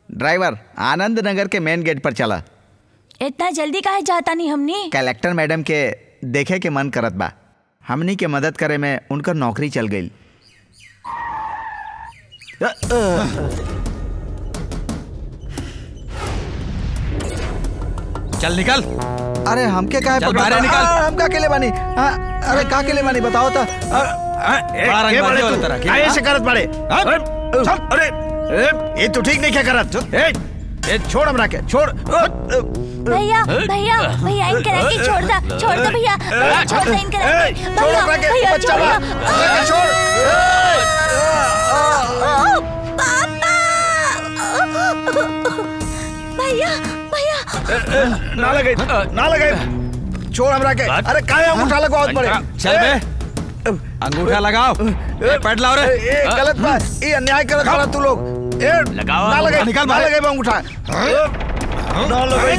Driver आनंद नगर के main gate पर चला इतना जल्दी काहे जाता नहीं हमनी कलेक्टर मैडम के देखे के मन करत बा हमनी के मदद करे में उनकर नौकरी चल गई चल निकल अरे हमके काहे चल पकड़ा बाहर था? निकल। आ, हम का के लिए बानी आ, अरे का के लिए बानी बताओ तो बड़ा रंग बाजी वाला तरह के, आए हाँ? से करत बड़े हाँ? अरे, चल, अरे ए, ये तो ठीक नहीं क्या करत ए, ए, छोड़ हमरा के छोड़ भैया भैया भैया इनके रखे छोड़ दा छोड़ दो भैया भैया छोड़ दो इनके ए, रखे छोड़ भैया हमरा के भैया बच्चा छोड़ बा दो। हमरा के छोड़ ओ, पापा भैया भैया ना लगे ना लगे छोड़ हमरा के अरे काहे अंगूठा लगवाओ बड़े चल बे अंगूठा लगाओ ए, पैड लाओ रे ए, ए, गलत बात ये अन्याय करत बड़ा तू लोग ए लगाओ ना लगे अंगूठा, निकाल ना बाहर। लगे बे अंगूठा ना लगे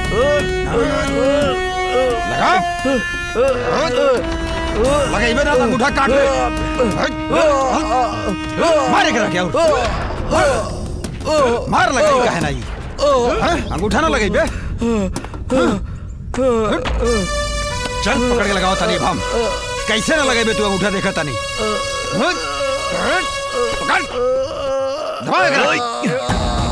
लगा लगा इबे ना अंगूठा काट ले मारे करा क्या मार लगा काहे नहीं हैं? अंगूठा ना लगे बे चल पकड़ के लगाओ तानी हम कैसे ना लगे बे तू अंगूठा देखा तानी पकड़ दबा के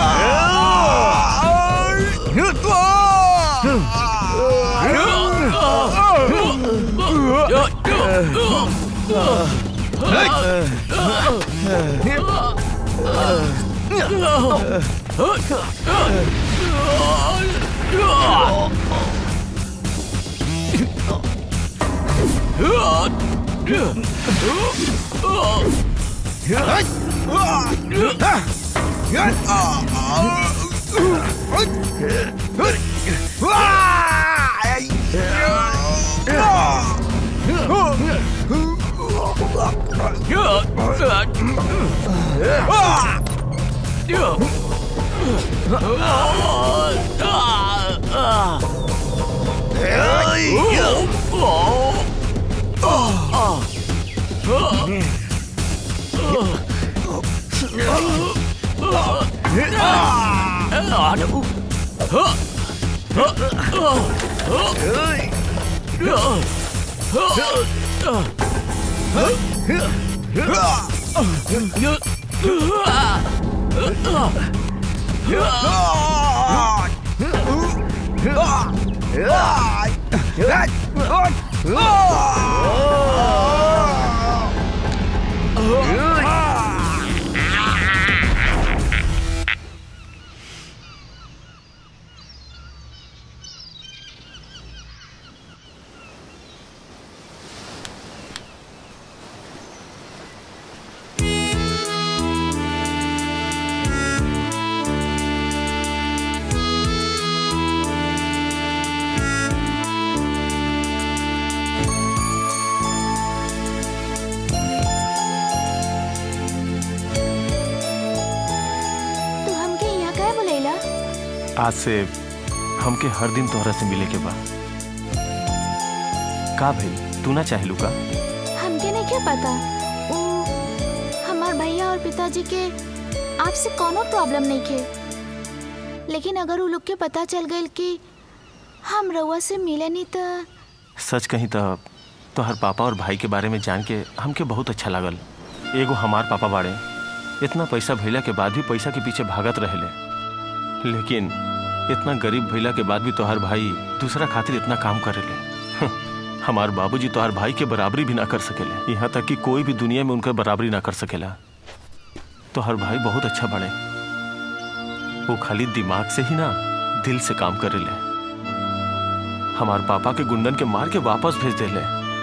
तू हमके यहाँ काहे बुलैला आज से हमके हर दिन तोहरा से मिले के बा का भई तू ना चाहेलू का हमके नहीं क्या पता वो हमार भैया और पिताजी के आपसे कोनो प्रॉब्लम नहीं खे लेकिन अगर वो लोग के पता चल गई कि हम रउआ से मिले नहीं तो सच कहीं तो तोहर पापा और भाई के बारे में जान के हमके बहुत अच्छा लागल एगो हमार पापा बाड़े इतना पैसा भइला के बाद भी पैसा के पीछे भागत रहेले लेकिन इतना गरीब भइला के बाद भी तोहर भाई दूसरा खातिर इतना काम करेले हं, हमार बाबूजी तोहर भाई के बराबरी भी ना कर सकेले यहाँ तक कि कोई भी दुनिया में उनका बराबरी ना कर सकेला तोहर भाई बहुत अच्छा बने वो खाली दिमाग से ही ना दिल से काम करेले हमार पापा के गुंडन के मार के वापस भेज देले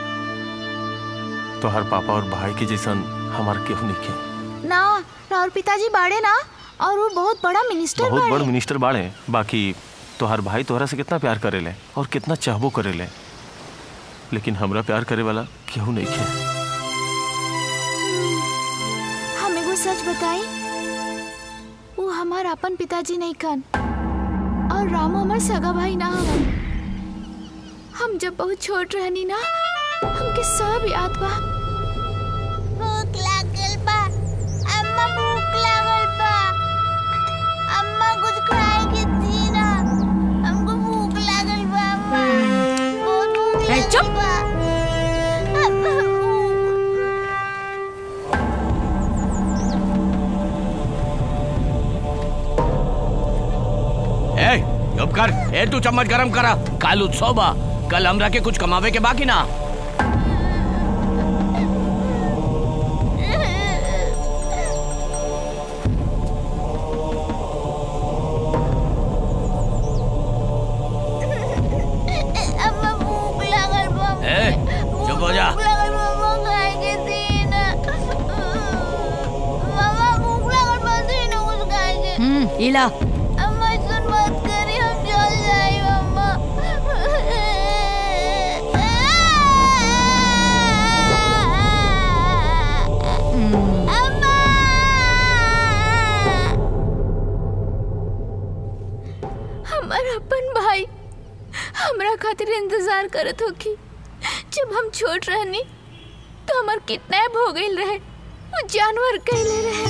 तो हर पापा और भाई के जैसन हमार केहू नहीं के ना और पिताजी बाड़े ना और वो बहुत बड़ा मिनिस्टर बहुत बड़ बाड़े मिनिस्टर बाड़े बाकी तोहार भाई तोहरा से कितना प्यार करेले और कितना चाहबो करेले लेकिन हमरा प्यार करे वाला केहू नहीं के हम एगो सच बताई वो हमार अपन पिताजी नहीं कन और रामू हमार सगा भाई ना हवन हम जब बहुत छोट रहनी ना हमके सब याद बा भूख लागल बा अम्मा भूख लागल बा कर ए तू चम्मच गरम करा कल उत्सव बा कल हमरा के कुछ कमावे के बाकी ना अम्मा भूख लागल बा ए चुप हो जा भूख लागल बा अम्मा खाए के दी ना मामा भूख लागल बा दी ना कुछ खाए के हम्म इला अम्मा सुन मत करी हम चल जाए अम्मा अम्मा हमार अपन भाई हमरा खातिर इंतजार करत होखी जब हम छोट रहनी तो हमार किडनैप हो गईल रहे वो जानवर कहले रहे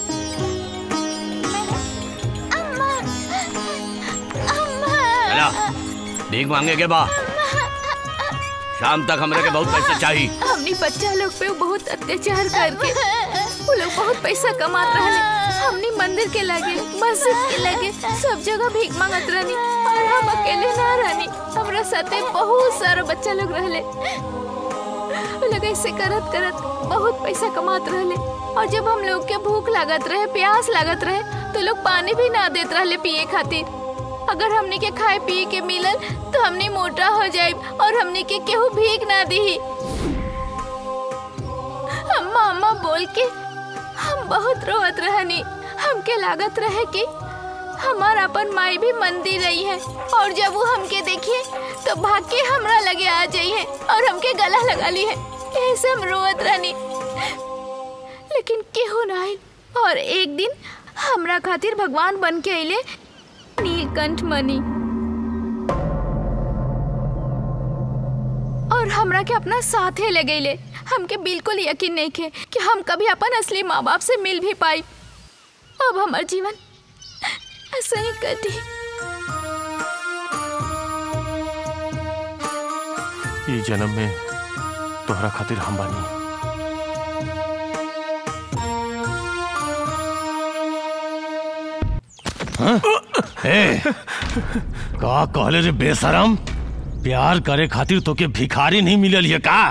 अम्मा अम्मा चला भीख मांगे के बा शाम तक हमरे के बहुत पैसा चाहिए हमनी बच्चा लोग पे बहुत अत्याचार करके वो लोग बहुत पैसा कमात रहले हमनी मंदिर के लगे मस्जिद के लगे सब जगह भीख मांगत रहनी और हम अकेले ना रहनी हमरा साथे बहुत सारा बच्चा लोग रहले वो लोग ऐसे करत करत बहुत पैसा कमात रहले और जब हम लोग के भूख लागत रहे प्यास लागत रहे तो लोग पानी भी ना देत रहले पिए खातिर अगर हमनी के खाए पिए के मिलल तो हमनी मोटा हो जाए और हमनी के केहू भीख ना दी अम्मा अम्मा बोल के हम बहुत रोवत रहनी हमके लागत रहे कि हमार अपन माई भी मंदिर रही है और जब वो हमके देखिए तो भाग के हमरा लगे आ जाई है और हमके गला लगा ली है ऐसे हम रोवत रहनी लेकिन केहू ना आइल और एक दिन हमरा खातिर भगवान बन के अइले नीलकंठ मणि और हमरा के अपना साथे ले गईले हमके बिल्कुल यकीन नहीं खे कि हम कभी अपन असली माँ बाप से मिल भी पाई अब हमार जीवन ऐसा ही कटी ये जन्म में तोहरा खातिर हम बानी ए का कहले रे बेशरम प्यार करे खातिर तोके भिखारी नहीं मिलल ये का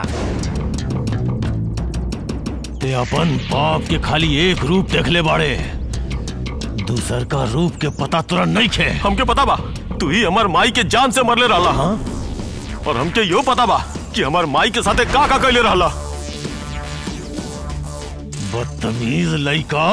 ते अपन बाप के खाली एक रूप देखले बाड़े दूसर का रूप के पता तुरंत नहीं खे हमके पता बा तू ही हमार माई के जान से मरले रहला हाँ और हमके यो पता बा कि हमार माई के साथे का का कैले रहला बदतमीज लड़का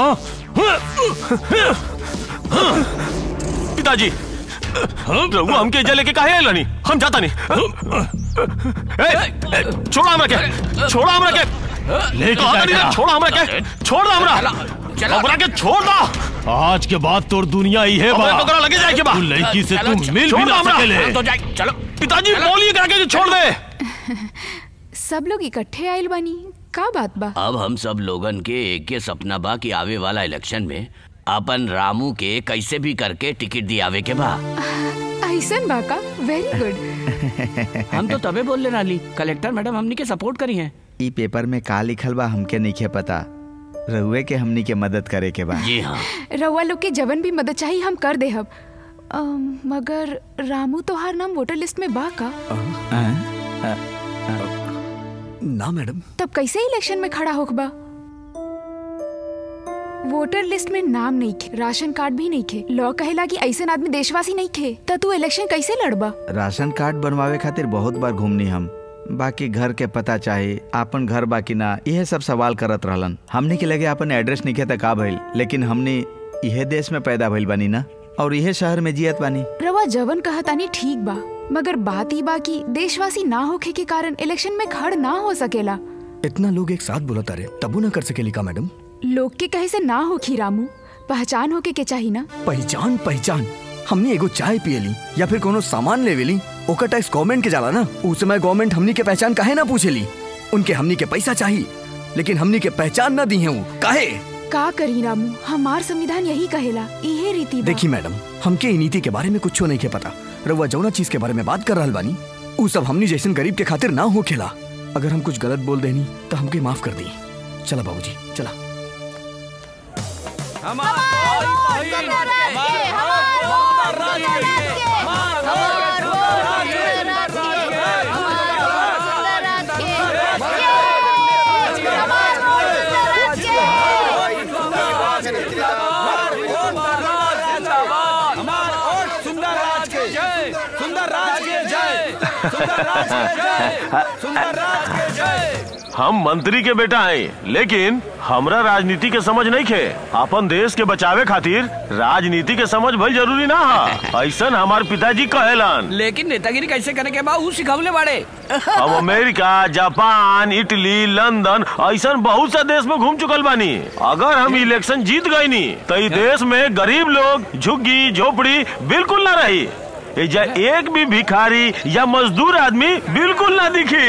पिताजी रघु हमके जे लेके काहे आइला नहीं हम जाता नहीं ए, ए, छोड़ा हमरा के छोड़ा हमरा के लेके कहा क्या नहीं, गया? छोड़ा हमरा के छोड़ दो हमरा हमरा के छोड़ दो आज के बाद तोर दुनिया ही है हमरा तो करा लगे जाए के बा तू लड़की से चलो, तू मिल छोड़ भी दो ना हमरा। सकेले तो जाए चलो पिताजी बोलिए करा के छोड़ दे सब लोग इकट्ठे आइल बानी का बात बा अब हम सब लोगन के एक के सपना बा कि आवे वाला इलेक्शन में अपन रामू के कैसे भी करके टिकट दियावे के बा ऐसन बा का वेरी गुड हम तो तबे बोल ले रही कलेक्टर मैडम हमनी के सपोर्ट करी हैं ई पेपर में का लिखल बा हमके नइखे पता रहुए के हमनी के मदद करे के बा जी हाँ रउआ लोग के जवन भी मदद चाहिए हम कर देहब अम, मगर रामू तोहार नाम वोटर लिस्ट में बा का ना मैडम तब कैसे इलेक्शन में खड़ा होखबा वोटर लिस्ट में नाम नहीं खे राशन कार्ड भी नहीं खे लॉ कहेला कि ऐसे आदमी देशवासी नहीं खे त तू इलेक्शन कैसे लड़बा राशन कार्ड बनवावे खातिर बहुत बार घूमनी हम बाकी घर के पता चाहे आपन घर बाकी ना यह सब सवाल करत रहलन हमनी के लगे आपन एड्रेस नहीं त का भइल लेकिन हमनी इहे देश में पैदा भइल बानी ना और इहे शहर में जियत बानी रवा जवन कहतानी ठीक बा मगर बात ई बा कि देशवासी ना होखे के कारण इलेक्शन में खड़ ना हो सकेला इतना लोग एक साथ बोलता रहे तबू ना कर सकेली का मैडम लोग के कहे से ना होखी रामू पहचान होके के चाही ना पहचान पहचान हमने एगो चाय पियली या फिर कोनो सामान लेवेली ओकर टैक्स गवर्नमेंट के जाला ना उस समय गवर्नमेंट हमनी के पहचान काहे ना पूछेली उनके हमनी के पैसा चाहिए लेकिन हमनी के पहचान ना दी है वो काहे का करी रामू हमार संविधान यही कहेला इहे रीति बा देखी मैडम हमके ई नीति के बारे में कुछ नहीं के पता रउआ जौना चीज के बारे में बात कर रहल बानी उ सब हमनी जैसन गरीब के खातिर ना हो खेला अगर हम कुछ गलत बोल देनी तो हमके माफ कर दी चला बाबूजी चला हमार हमार वोट सुंदर राज के हमार वोट सुंदर राज के जय! हमार वोट सुंदर राज के हमार वोट सुंदर राज के जय सुंदर राज के जय सुंदर राज के जय सुंदर राज के जय हम मंत्री के बेटा हैं लेकिन हमरा राजनीति के समझ नहीं खे अपन देश के बचावे खातिर राजनीति के समझ भई जरूरी ना है ऐसन हमार पिताजी कहेलन लेकिन नेतागिरी कैसे करे के बा ऊ सिखवले बाड़े हम अमेरिका जापान इटली लंदन ऐसन बहुत सा देश में घूम चुकल बानी अगर हम इलेक्शन जीत गए नी तो ई देश में गरीब लोग झुग्गी झोपड़ी बिल्कुल ना रही एजा एक भी भिखारी या मजदूर आदमी बिल्कुल ना दिखी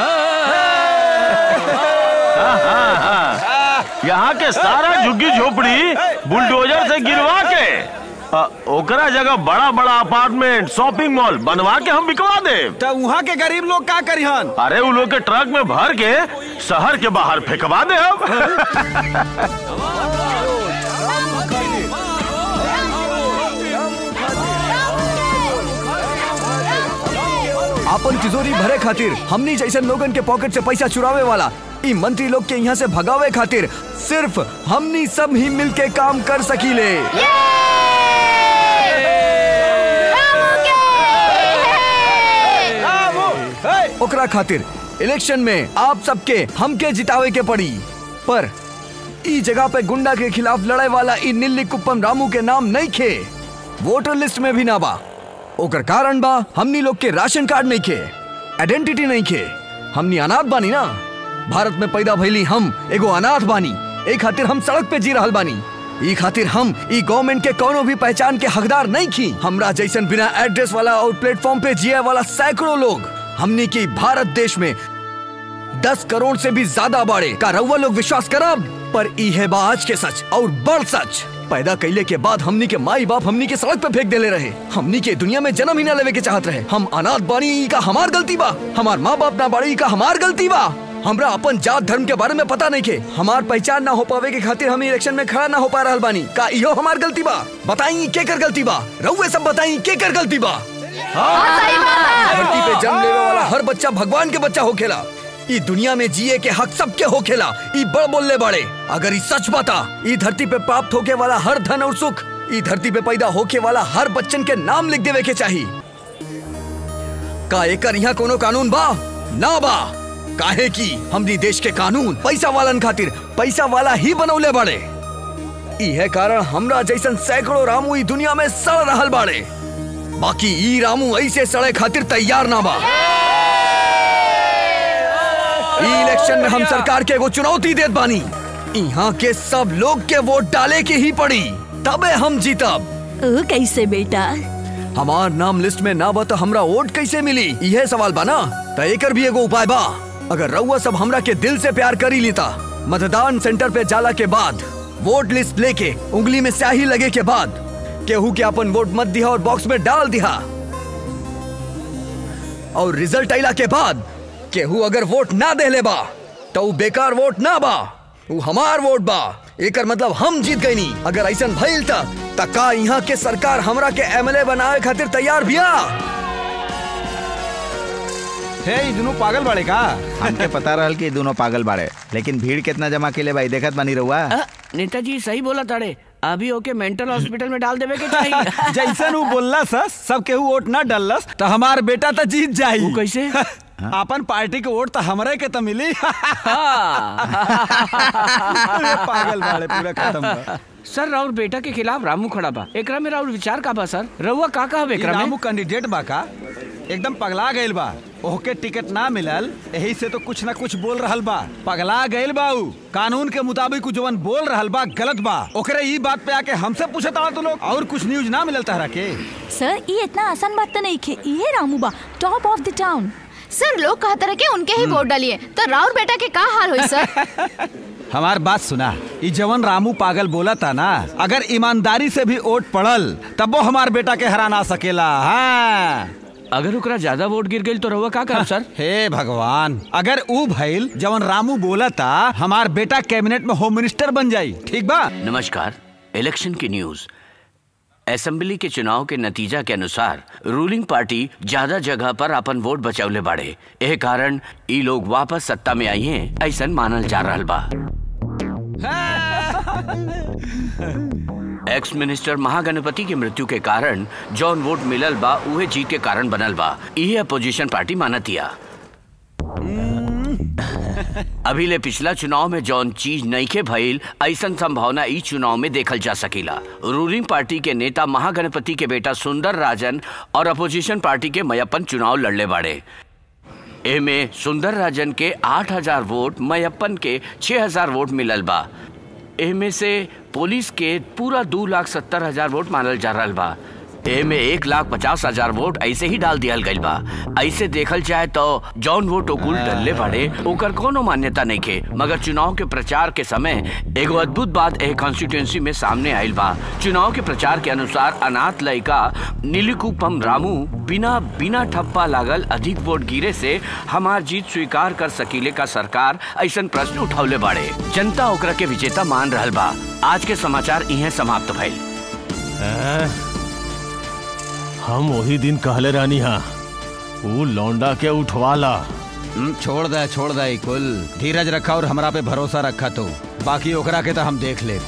हाँ, हाँ, हाँ। यहाँ के सारा झुग्गी झोपड़ी बुलडोजर से गिरवा के अ, ओकरा जगह बड़ा बड़ा अपार्टमेंट शॉपिंग मॉल बनवा के हम बिकवा दे तो वहाँ के गरीब लोग का करिहन अरे वो लोग के ट्रक में भर के शहर के बाहर फेंकवा दे अब अपन तिजोरी भरे खातिर हमनी जैसे लोगन के पॉकेट से पैसा चुरावे वाला ई मंत्री लोग के यहाँ से भगावे खातिर सिर्फ हमनी सब ही मिल के काम कर सकीले ओकरा खातिर इलेक्शन में आप सबके हमके जितावे के पड़ी पर ई जगह पे गुंडा के खिलाफ लड़ाई वाला ई नीली कुप्पम रामू के नाम नहीं खे वोटर लिस्ट में भी ना बा ओकर कारण बा हमनी लोग के राशन कार्ड नहीं खे आइडेंटिटी नहीं खे हमनी अनाथ बानी ना भारत में पैदा भइली हम एगो अनाथ बानी ए खातिर हम सड़क पे जी रहल बानी ई खातिर हम ई गवर्नमेंट के कोनो भी पहचान के हकदार नहीं खी हमरा जैसन बिना एड्रेस वाला और प्लेटफॉर्म पे जिए वाला सैकड़ों लोग हमनी की भारत देश में दस करोड़ से भी ज्यादा बाड़े का रउआ लोग विश्वास करब पर ई है बा आज के सच और बड़ सच पैदा कैले के बाद हमनी के माई बाप हमनी के सड़क पे फेंक देले रहे हमनी के दुनिया में जन्म ही ना लेवे के चाहत रहे हम अनाथ बानी ई का हमार गलती बा हमार माँ बाप ना बाड़ी ई का हमार गलती बा हमरा अपन जात धर्म के बारे में पता नहीं के हमार पहचान ना हो पावे के खातिर हम इलेक्शन में खड़ा ना हो पा रहल बानी का इहो हमार गलती बा बताई के कर गलती बा रउए सब बताई के कर गलती बा धरती पे जन्म लेवे वाला हर बच्चा भगवान के बच्चा होखेला ई दुनिया में जिए के हक सबके होखेला ई बड़ बोलले बाड़े अगर ई सच बता ई धरती पे प्राप्त होके वाला हर धन और सुख ई धरती पे पैदा होके वाला हर बच्चन के नाम लिख देवे के चाही का एकर यहाँ कोनो कानून बा ना बा काहे की हमनी देश के कानून पैसा वालन खातिर पैसा वाला ही बनौले बाड़े इहे कारण हमरा जैसन सैकड़ों रामू ई दुनिया में सड़ रहल बाड़े बाकी ई रामू ऐसे सड़े खातिर तैयार ना बा ई इलेक्शन में हम सरकार के एगो चुनौती देत बानी यहाँ के सब लोग के वोट डाले के ही पड़ी तबे हम जीतब ओ कैसे बेटा हमार नाम लिस्ट में ना बा तो हमरा वोट कैसे मिली यह सवाल बा ना तो एकर भी एगो उपाय बा अगर रउआ सब हमरा के दिल से प्यार करी लेता मतदान सेंटर पे जाला के बाद वोट लिस्ट लेके उंगली में स्याही लगे के बाद केहू के अपन वोट मत दिया और बॉक्स में डाल दिया और रिजल्ट आइला के बाद केहू अगर वोट ना देले बा तो ऊ बेकार वोट ना बा ऊ हमार वोट बा एकर मतलब हम जीत गई नी अगर ऐसा भइल त त का यहाँ के सरकार हमरा के एमएलए बनावे खातिर तैयार बिया हे ई दोनों पागल बाड़े का हमके पता रहल कि दोनों पागल बाड़े लेकिन भीड़ कितना जमा के ले भाई देखत बानी रहुआ अ, नेताजी सही बोला ताड़े अभी ओके मेंटल हॉस्पिटल में डाल देवे के चाहिए जैसन ऊ बोलला सस सब केहू वोट ना डलस तो हमार बेटा तो जीत जाई ऊ कैसे? अपन पार्टी के वोट तो हमरे के तो मिली अरे पागल बाड़े पूरा खत्म बा। सर राउर बेटा के खिलाफ रामू खड़ा बा एकरा में राउर विचार का बा सर रउआ का कहब ई एकरा में रामू कैंडिडेट बा का एकदम पगला गइल बा ओहके टिकट ना मिलल यही से तो कुछ ना कुछ बोल रहल बा पगला गइल बा ऊ कानून के मुताबिक ऊ जवन बोल रहल बा गलत बा ओकरे ई बात पे आके हमसे पूछत आला तू लोग और कुछ न्यूज ना मिलल तहरा के सर ये इतना आसान बात तो नहीं खे ये रामू बा top of the town sir लोग कहते रहे कि उनके ही वोट डालिए तो राउर बेटा के का हाल हुई सर हमार बात सुना ई जवन रामू पागल बोला था ना अगर ईमानदारी से भी वोट पड़ल तब वो हमार बेटा के हरा ना सकेला हाँ अगर ओकरा ज्यादा वोट गिर गई तो रउआ का कहब सर हे भगवान अगर ऊ भइल जवन रामू बोला था हमार बेटा कैबिनेट में होम मिनिस्टर बन जाई ठीक बा नमस्कार इलेक्शन की न्यूज असेंबली के चुनाव के नतीजा के अनुसार रूलिंग पार्टी ज्यादा जगह पर अपन वोट बचौले बाड़े एह कारण ई लोग वापस सत्ता में आई हैं ऐसन मानल जा रहल बा एक्स मिनिस्टर महागणपति के मृत्यु के कारण जौन वोट मिलल बा उहे जीत के कारण बनल बा इहे अपोजिशन पार्टी मानतिया अभी ले पिछला चुनाव में जौन चीज नईखे भइल ऐसन संभावना ई चुनाव में देखल जा सकेला रूलिंग पार्टी के नेता महागणपति के बेटा सुंदर राजन और अपोजिशन पार्टी के मयप्पन चुनाव लड़ले बाड़े एमे सुंदर राजन के 8000 वोट मयप्पन के 6000 वोट मिलल बा एमे से पुलिस के पूरा दो लाख सत्तर हजार वोट मानल जा रहल बा एमे एक लाख पचास हजार वोट ऐसे ही डाल दियल गइल बा ऐसे देखल जाए तो जौन वोट ओकुल डलले बाड़े ओकर कोनो मान्यता नहीं के मगर चुनाव के प्रचार के समय एगो अद्भुत बात एह कॉन्स्टिट्यूंसी में सामने आइल बा चुनाव के प्रचार के अनुसार अनाथ लड़का नीलिकुपम रामू बिना बिना ठप्पा लागल अधिक वोट गिरे से हमार जीत स्वीकार कर सकीले का सरकार ऐसन प्रश्न उठौले बाड़े जनता ओकरा के विजेता मान रहल बा आज के समाचार इहे समाप्त भइल हैं? हम वही दिन कहले रानी हा ऊ लौंडा के उठवाला छोड़ दे छोड़ दे कुल धीरज रखा और हमरा पे भरोसा रखा तो बाकी ओकरा के तो हम देख ले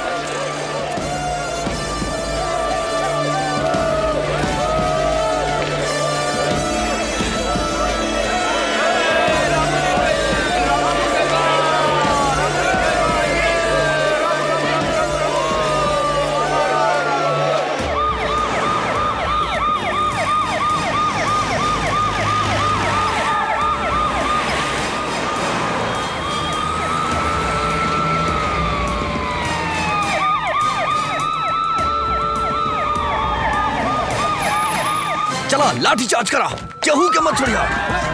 चला लाठी चार्ज करा केहू के मत छोड़िया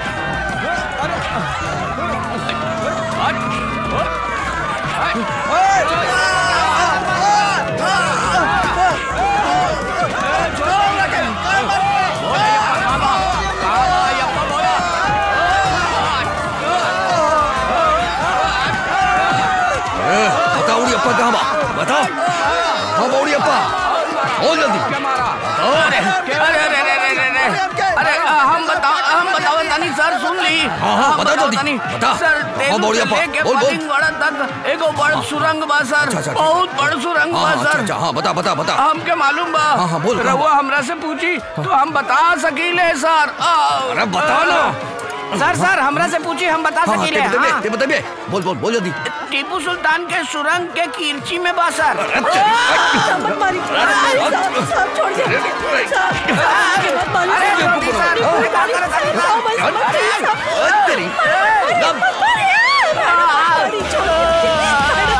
बता उड़ी अप्पा कहाँ बा बता हाँ बौड़ी अप्पा हो जल्दी अरे अरे अरे अरे अरे अरे अरे आ, हम बताओ हम बताओ तनी सर सुन ली हाँ, हाँ, हम बता बताओ जल्दी, तनी। बता। सर हाँ, तेलू बौड़िया से पा, लेके बोल, बोल। पतिंगवाड़ा तक एगो बड़ सुरंग बा सर अच्छा, अच्छा, ठीक। बहुत बड़ सुरंग हाँ, बा हाँ, सर अच्छा, अच्छा, हाँ, बता, बता, बता। हमके मालूम बा हाँ, हाँ, बोल, कहाँ रहुआ हमरा से पूछी तो हम बता सकीले सर अरे बता ना सर सर हमरा से पूछी हम बता हाँ, हाँ, सकीले ते बता बे, हाँ। ते बता बे। बोल बोल बोल जल्दी टीपू सुल्तान के सुरंग के कीर्ची में बा सर मत मारी साहब साहब छोड़ दे साहब मत मारी अरे छोटी सर अरे का करत हनी सर? मत मारी साहब तेरी मत मारी छोड़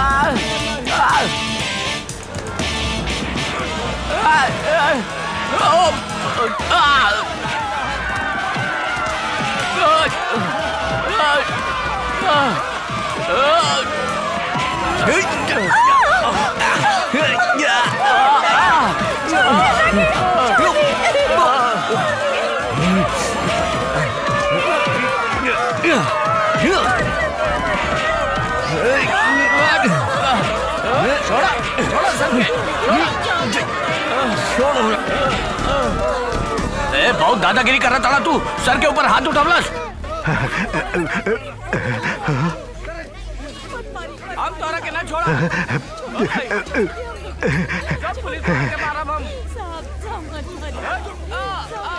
ए, बहुत दादागिरी कर रहा था तू सर के ऊपर हाथ उठवलस हम तोरा के ना छोड़ा जब पुलिस वाला के मारब हम साहब साहब मत मारी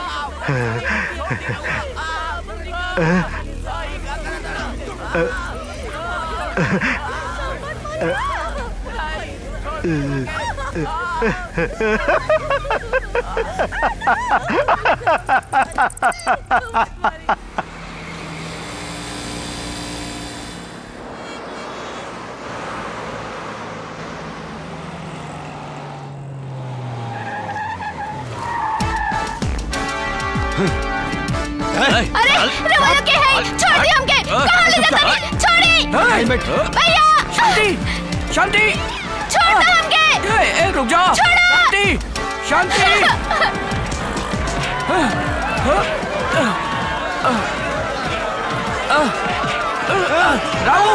अरे रवाना के है छोड़ दी हमके कहां ले जाता है छोड़ी भैया शांति शांति छोड़ दो हमके ए, ए, रुक जाओ छोड़ो। शांति शांति रामू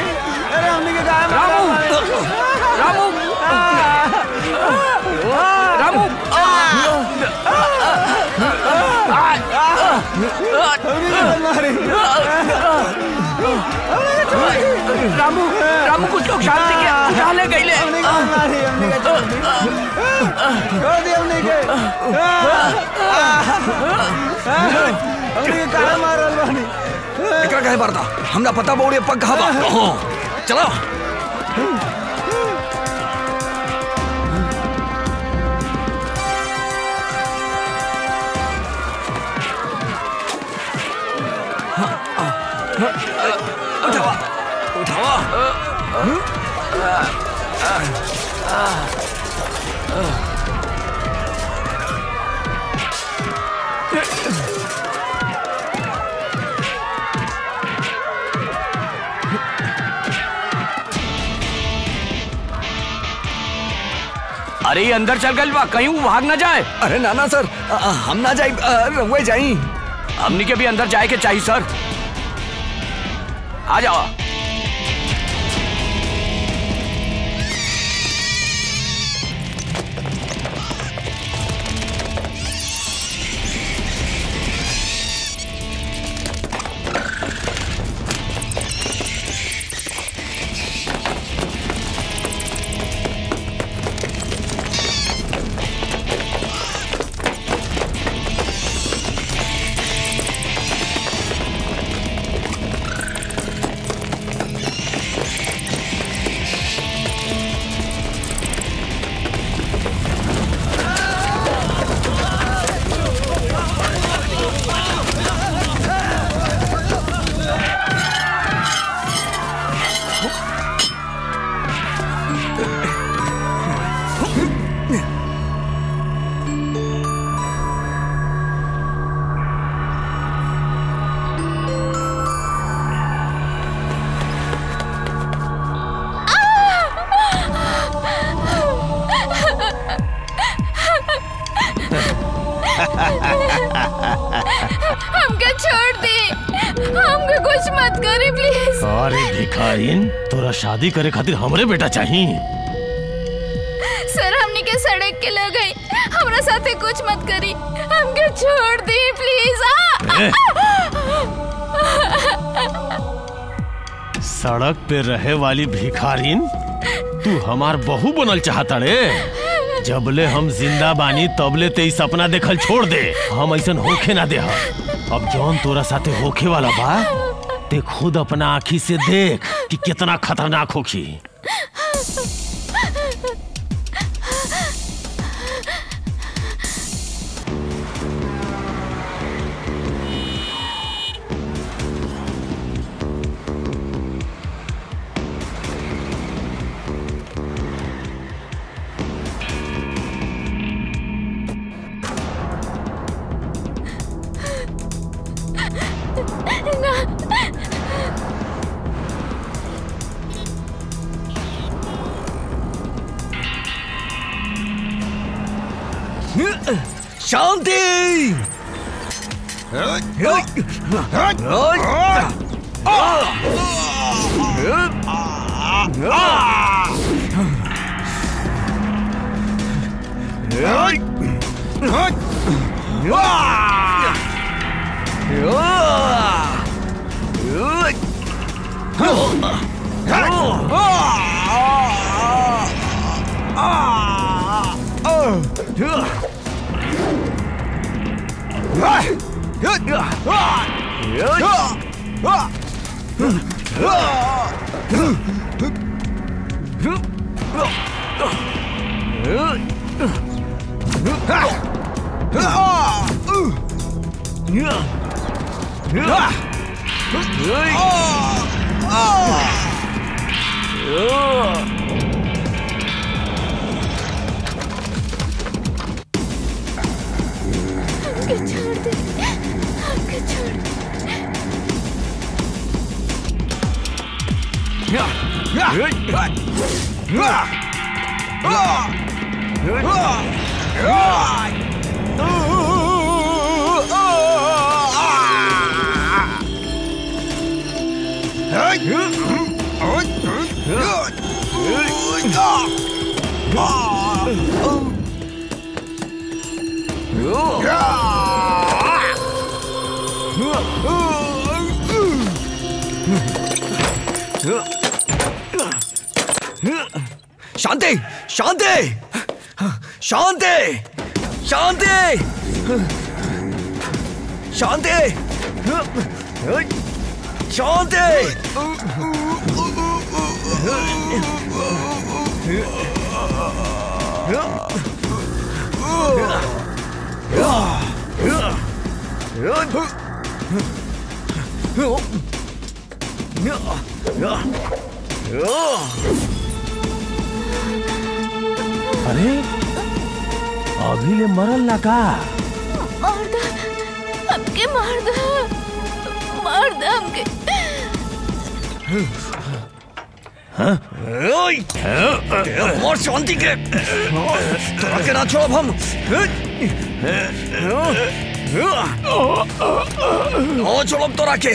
रामू रामू रामू रामू कुछ लोग शांति के उठा ले गईले एकरा काहे मारता हमरा पता बा उड़े पग कहाँ बा कहाँ? चलो उठावा उठावा अरे ये अंदर चल गई बा कहीं वो भाग ना जाए अरे नाना सर अ, अ, हम ना जाई अ, रहुए जाई हमनी के भी अंदर जाए के चाहिए सर आ जाओ हमको छोड़ दे हमको कुछ मत करे प्लीज अरे भिखारीन तोरा शादी करे खातिर हमरे बेटा चाहिए सर हमने के सड़क के ले गई हमरा साथे कुछ मत करी हमको छोड़ दे प्लीज आ, ए? सड़क पे रहे वाली भिखारीन तू हमार बहू बनल चाहता रे जबले हम जिंदा बानी तबले ते ई सपना देखल छोड़ दे हम ऐसन होखे ना दे अब जौन तोरा साथे होखे वाला बा ते खुद अपना आँखी से देख कि कितना खतरनाक होखी शांति हमको छोड़ दे हमको छोड़ दे Yeah! शांति शांति शांति शांति शांति शांति अरे अभी ले मरल ना का मार दे हमके मार दे मार दे हमके और शांति के तोरा के ना छोड़ब हम ओ छोड़ब तोरा के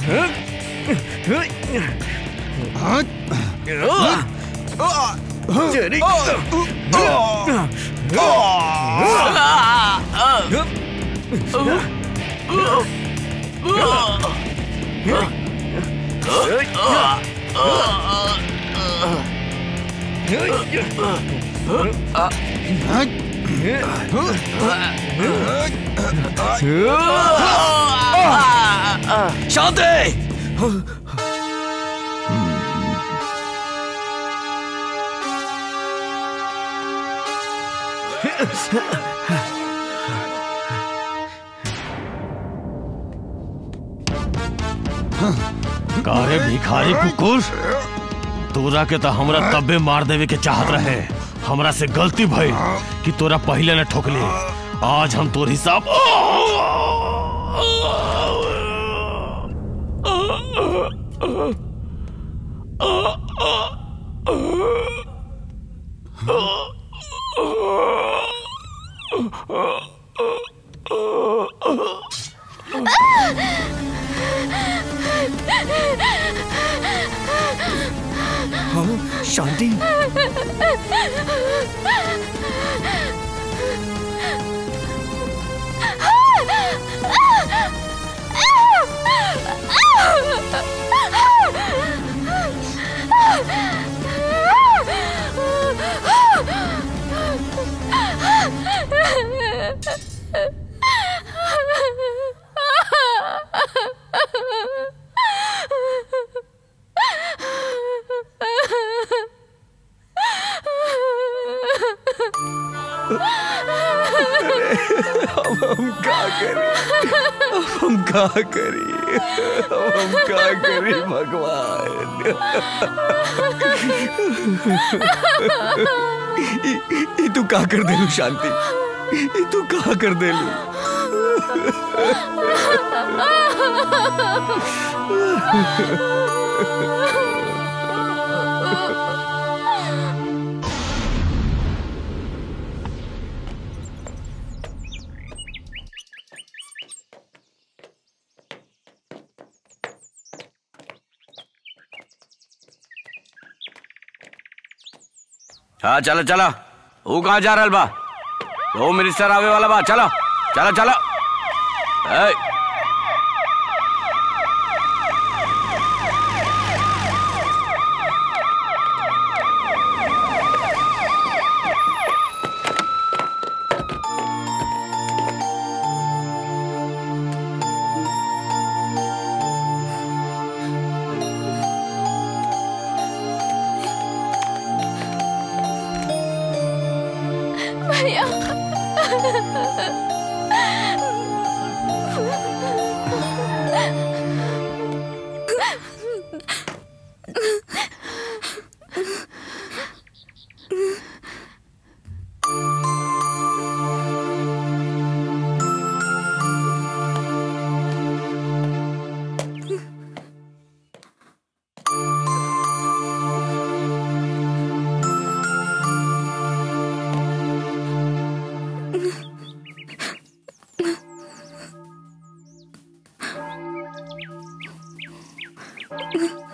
तेरी शांति कारे भिखारी कुकुर तोरा के तो हमरा तब्बे मार देवे के चाहत रहे हमरा से गलती भइल कि तोरा पहले न ठोकले आज हम तोर हिसाब हाँ, शांति अब हम क्या करें अब हम क्या करें अब हम क्या करें भगवान ई- ई तू का कर देलू शांति ई तू का कर देलू हाँ चलो चलो वो कहाँ जा रहल बा होम मिनिस्टर आवे वाला बा चलो चलो चलो ए, भैया Mm-hmm.